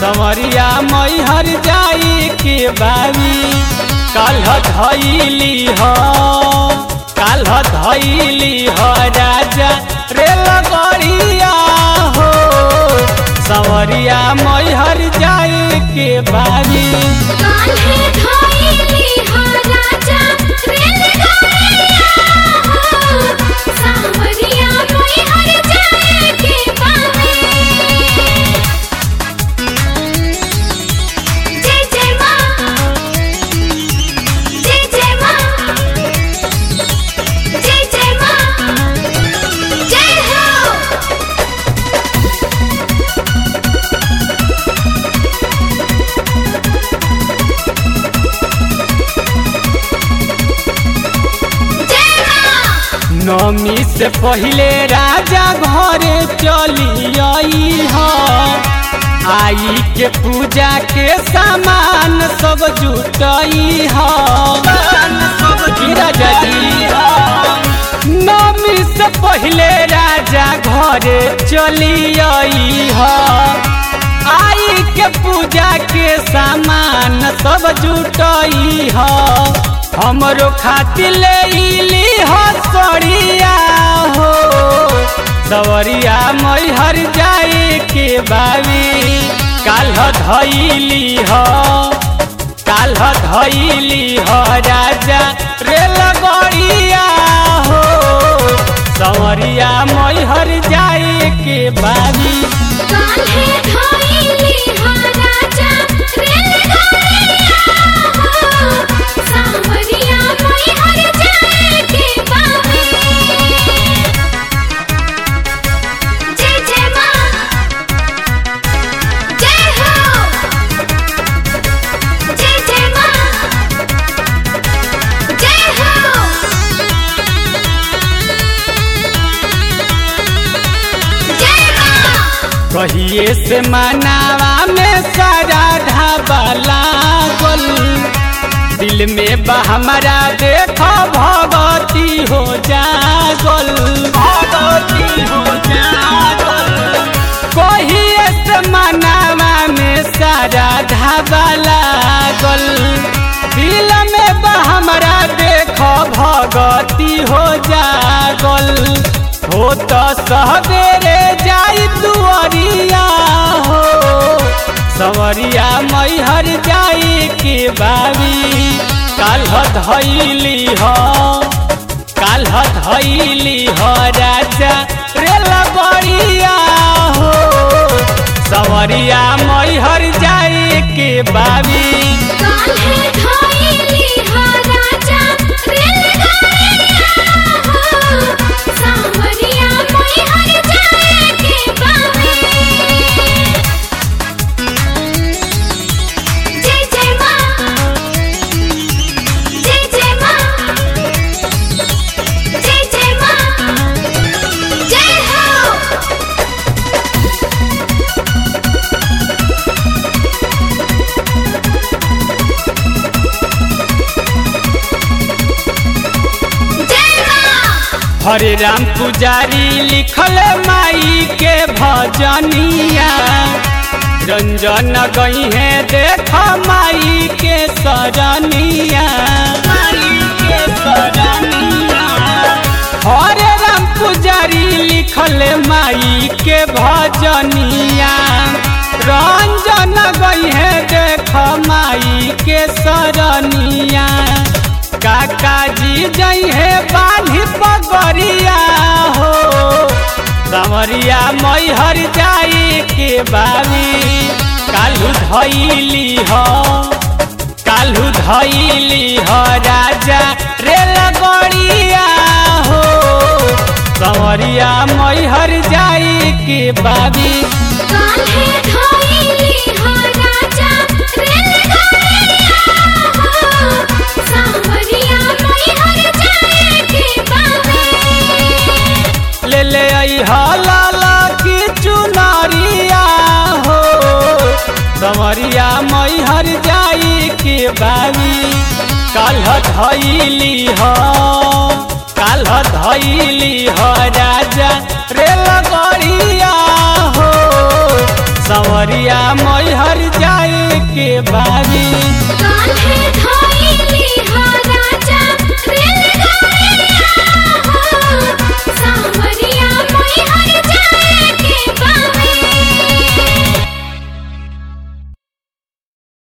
समरिया मैहर जाई के बाबी काल्ह धैली ह काल्ह धैली ह राजा रेल गड़िया हो समरिया मैहर जाई के बाबी कान्हे धइली हो राजा रेलगाड़िया हो सावरिया मैहर जाए के बाबे जय जय माँ जय जय माँ जय जय माँ जय हो जय माँ नमी से पहले राजा घरे चली आई ह आई के पूजा के सामान सब जुटई ह की राजा जी नमी से पहले राजा घरे चली आई ह आई के पूजा के सामान सब जुटई ह हमरो खातिर ले इली हो सड़िया हो सवरिया मैहर जाए के बाबी काल्ह धैली ह काल्ह धैली ह राजा रेल गड़िया हो सवरिया मैहर जाए के बाबी कान्हे धइली हो राजा रेलगाड़िया हो सावरिया मैहर जाए के बाबे जय जय माँ जय हो जय जय माँ जय हो जय माँ कहिए से मनावा में सारा ढाबा लागल दिल में बा हमारा देखो भगवती हो जागल भगवती हो जागल कहिए से मनावा में सारा ढाबा लागल दिल में बा हमारा देखो भगवती हो जागल हो तो सवेरे जाई दुआरिया हो सवरिया मैहर जाई के बाबी काल्ह धैली ह काल्ह धैली ह राजा रेल गड़िया हो सवरिया मैहर जाई के बाबी कान्हे धइली हो राजा रेलगाड़िया हो सावरिया मैहर जाए के बाबे जय जय माँ जय जय माँ जय जय माँ जय हो जय माँ हरे राम पुजारी लिखल माई के भजनिया रंजन गई है देख माई के सरनिया माई के सरनिया हरे राम पुजारी लिखल माई के भजनिया रंजन गई है देख माई के सरनिया काका जी जई है बाली पगरिया हो संवरिया मैहर जाई के बाबी कालू धैली हो कालू धैली हो राजा रेल गड़िया हो संवरिया मैहर जाई के बाबी कान्हे धइली हो राजा रेलगाड़िया हो सावरिया मैहर जाए के बाबे ले ले आई लाला की चुनरिया हो संवरिया मैहर जाई के बाबी काल्ह धैली ह काल्ह धैली ह राजा रेल गड़िया हो संवरिया मैहर बारी